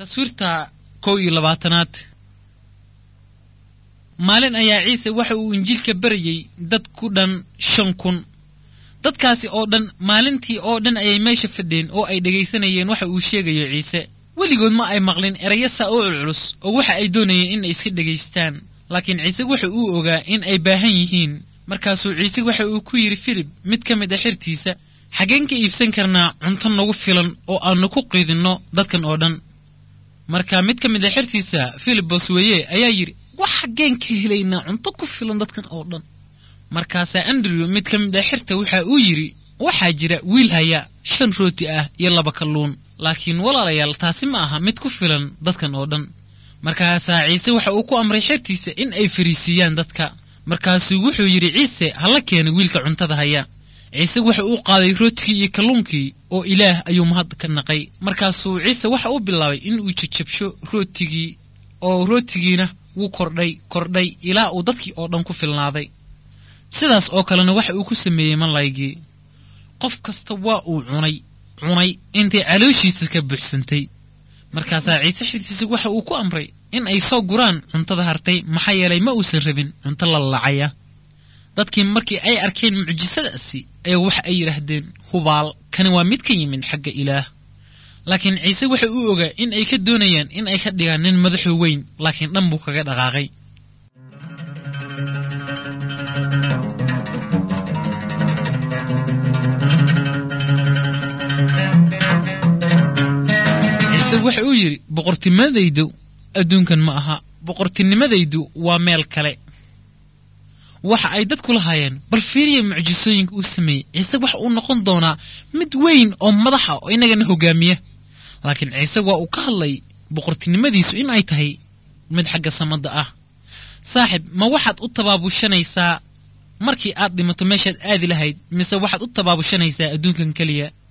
taswiirta kow iyo labaatanaad maalin ayaa ciise waxa uu injiilka barayey dad ku dhan shan kun dadkaasi oo dhan maalintii oo dhan ayay meesha fadheen oo ay dhegaysanayeen waxa uu sheegayo ciise weligood ma ay maqlin erayo saa u culculus oo waxa ay doonayeen in ay iska dhegaystaan laakiin ciise waxa uu ogaa in ay baahan yihiin markaasuu ciise waxa uu ku yidhi filib mid ka mid a xirtiisa xaggeen ka iibsan karnaa cunto nagu filan oo aannu ku qiidinno dadkan oo dhan marka mid ka mid a xertiisa filib bosweye ayaa yidhi wax xaggeen ka helaynaa cunto ku filan dadkan oo dhan markaasaa andrew mid ka mid a xerta waxa uu yidhi waxaa jira wiil haya shan rooti ah iyo laba kalluun laakiin walaalayaal taasi ma aha mid ku filan dadkan oo dhan markaasaa ciise waxa uu ku amray xertiisa in ay fariisiiyaan dadka markaasuu wuxuu yidhi ciise hala keena wiilka cuntada haya ciise waxa uu qaaday rootigii iyo kalluunkii oo ilaah ayuu mahad ka naqay markaasuu ciise waxa uu bilaabay in uu jajabsho rootigii oo rootigiina wuu kordhay kordhay ilaa uu dadkii oo dhan ku filnaaday sidaas oo kalena waxa uu ku sameeyey malaygii qof kasta waa uu cunay cunay intay calooshiisa ka buuxsantay markaasaa ciise xirtiisa waxa uu ku amray in ay soo guraan cuntada hartay maxaa yeelay ma uusan rabin cunto la lacaya dadkii markii ay arkeen mucjisadaasi ayaa waxa ay yidhaahdeen hubaal kani waa mid ka yimid xagga ilaah laakiin ciise waxa uu ogaa in ay ka doonayaan in ay ka dhigaan nin madaxu weyn laakiin dhan buu kaga dhaqaaqay ciise waxa uu yidhi boqortinimadaydu adduunkan ma aha boqortinimadaydu waa meel kale waxa ay dadku lahaayeen bal fiiriya mucjisooyinka uu sameeyey ciise waxa uu noqon doonaa mid weyn oo madaxa oo inagana hogaamiya laakiin ciise waa uu ka hadlay boqortinimadiisu in ay tahay mid xagga samadda ah saaxib ma waxaad u tabaabushanaysaa markii aad dhimato meeshaad aadi lahayd mise waxaad u tabaabushanaysaa adduunkan keliya